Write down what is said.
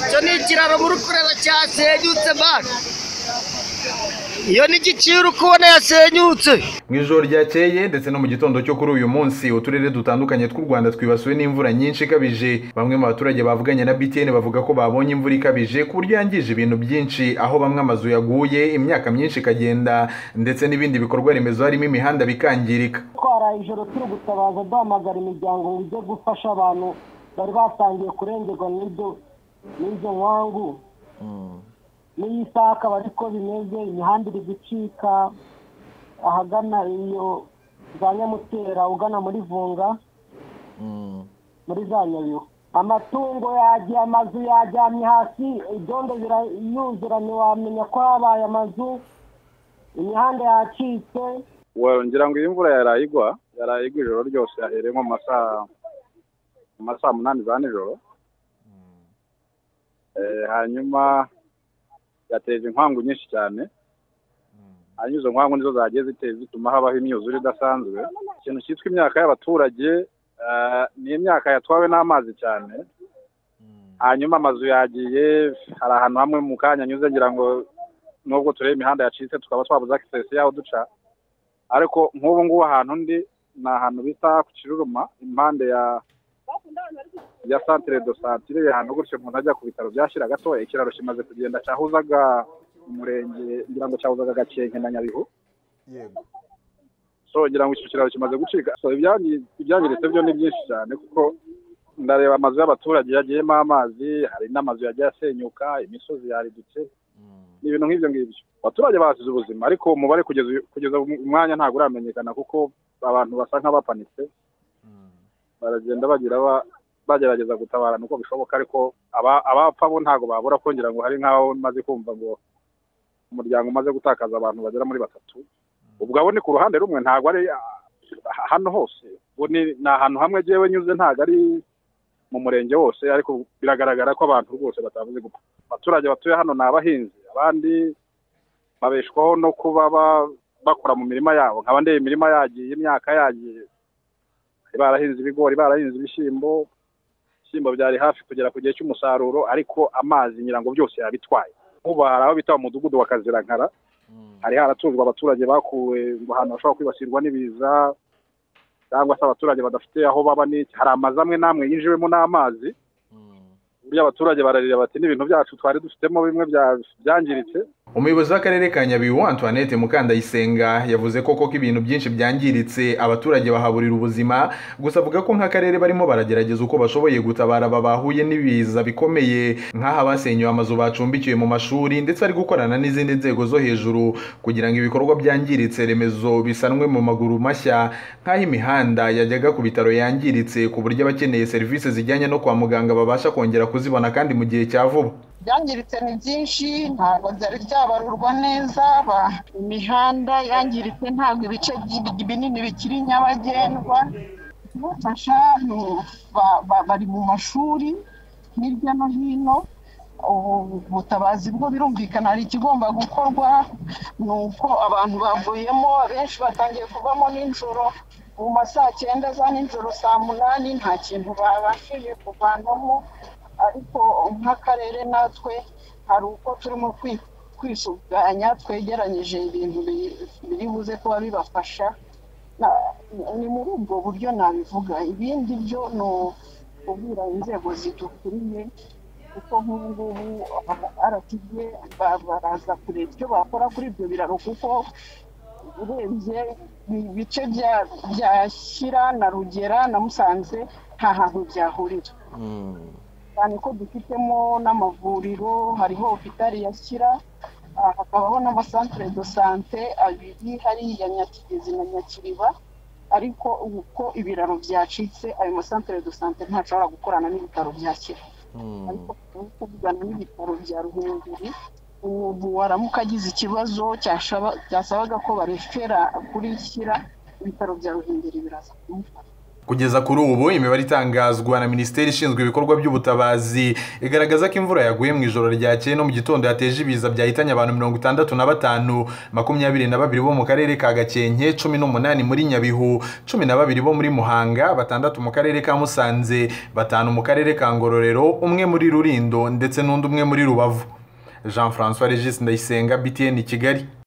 cyo ni ikiraro muri kureba cyasenyutse mani iyo ni igiciro uko ubona yasenyutse mu ijoro ryakeye ndetse no mu gitondo cyo kuri uyu munsi uturere dutandukanye tw'u rwanda twibasiwe n'imvura nyinshi ikabije bamwe mu baturage bavuganye na btn bavuga ko babonye imvura ikabije ku buryo yangije ibintu byinshi aho bamwe amazu yaguye imyaka myinshi ikagenda ndetse n'ibindi bikorwa remezo harimo imihanda bikangirika twara ijoro turi gutabaza duhamagara imiryango ngo ijye gufasha abantu bari batangiye kurengerwa n'ibyo n'izo nkangu n'iyi saha akaba ariko bimeze imihanda iri gucika ahagana iyo za nyamutera ugana muri vunga muri za nyabihu amatungo yagiye amazu yajyamye hasi ibyondo birayuzura ntiwamenya ko habaye amazu imihanda yacitse ngira ngo iyi mvura yaraye igwa yaraye igwa ijoro ryose yahereye nko mu masaha mu masaha munani za nijoro Eh, hanyuma yateje inkangu nyinshi cyane hanyuma izo nkangu nizo zagiye ziteye zituma habaho imyuzure idasanzwe ikintu cyitwa imyaka y'abaturage eh, ni imyaka yatwawe n'amazi cyane hanyuma amazu yagiye hari ahantu hamwe mu kanya anyuze ngira ngo nubwo tureba imihanda yacitse tukaba twabuze access yaho duca ariko nk'ubu ngubu ahantu ndi ni ahantu bita ku kiruruma impande ya ya santire do santire ahantu gutyo umuntu ajya ku bitaro bya Shyira gatoya ikiraro kimaze kugenda cyahuzaga umurenge ngira ngo cyahuzaga gakenke na nyabihu yego so ngira ngo icyo kiraro kimaze gucika so ibyangi- ibyangiritse byo ni byinshi cyane kuko ndareba amazu y'abaturage yagiyemo amazi hari n'amazu yagiye asenyuka imisozi yaridutse ni ibintu nk'ibyo ngibyo abaturage basize ubuzima ariko umubare kugeza uyu- kugeza uyu mwanya ntabwo uramenyekana kuko abantu basa nk'abapanitse baragenda bagira ba- bagerageza gutabarana uko bishoboka ariko aba- abapfa bo ntabwo babura kongera ngo hari nk'aho maze kumva ngo umuryango umaze gutakaza abantu bagera muri batatu ubwo abo ni ku ruhande rumwe ntabwo ari ah, hano hose ubu ni ni ahantu hamwe agiye nyuze ntabwo ari mu murenge wose ariko biragaragara ko abantu rwose batavuze gupfa abaturage batuye hano ni abahinzi abandi babeshwaho no kuba ba- bakora mu mirima yabo nkaba ndeba imirima yagiye imyaka yagiye Bari barahinze ibigori barahinze ibishyimbo ibishyimbo byari hafi kugera ku gihe cy'umusaruro ariko amazi nyirango byose yabitwaye nk'ubu hari aho bita umudugudu wa kazirankara hari haratunzwe abaturage bakuwe ngo ahantu bashobora kwibasirwa n'ibiza cyangwa se abaturage badafite aho baba n'iki hari amazu amwe n'amwe yinjiwemo n'amazi ku buryo abaturage bararira bati n'ibintu byacu twari dufitemo bimwe bya- byangiritse umuyobozi w'akarere ka nyabihu antoinette mukandayisenga yavuze koko ko ibintu byinshi byangiritse abaturage bahaburira ubuzima gusa avuga ko nk'akarere barimo baragerageza uko bashoboye gutabara aba bahuye n'ibiza bikomeye nk'aha basenyuwe amazu bacumbikiwe mu mashuri ndetse ari gukorana n'izindi nzego zo hejuru kugira ngo ibikorwa byangiritse remezo bisanwe mu maguru mashya nk'aho imihanda yajyaga ku bitaro yangiritse ku buryo abakeneye serivisi zijyanye no kwa muganga babasha kongera kuzibona kandi mu gihe cya vuba byangiritse ni byinshi ntabwo byari byabarurwa neza ba- imihanda yangiritse ntabwo ibice bi- binini bikiri nyabagendwa kubafasha ni- ba- ba- bari mu mashuri hirya no hino ubu butabazi bwo birumvikana hari ikigomba gukorwa ni uko abantu bavuyemo abenshi batangiye kuvamo nijoro mu ma saa cyenda za nijoro saa munani nta kintu babashije kuvanamo ariko nk'akarere natwe hari uko turimo kwi- kwisuganya twegeranyije ibintu bi- biri buze kuba bibafasha Na- ni muri ubwo buryo nabivuga ibindi byo ni ukubwira inzego zidukuriye kuko nk'ubu ngubu aratigiye baraza kureba icyo bakora kuri ibyo biraro kuko urebye ibice bya- bya shyira na rugera na musanze nta hantu byahurira cyane ko dufitemo n'amavuriro hariho hopitali ya shyira ah, hakabaho n'amasantere do sante abiri hariya nyakigezi na nyakiriba ariko uko ibiraro byacitse ayo masantere do sante ntashobora gukorana n'ibitaro bya shyira ariko ubu kuvugana n'ibitaro bya ruhengeri umuntu waramuka agize ikibazo cyashaba- byasabaga ko barefera kuri shyira ibitaro bya ruhengeri biraza kumufata kugeza kuri ubu imibare itangazwa na minisiteri ishinzwe ibikorwa by'ubutabazi igaragaza ko imvura yaguye mu ijoro ryakeye no mu gitondo yateje ibiza byahitanye abantu mirongo itandatu na batanu makumyabiri na babiri bo mu karere ka gakenke cumi n'umunani muri nyabihu cumi na babiri bo muri muhanga batandatu mu karere ka musanze batanu mu karere ka ngororero umwe muri rurindo ndetse n'undi umwe muri rubavu jean francois regis ndayisenga btn kigali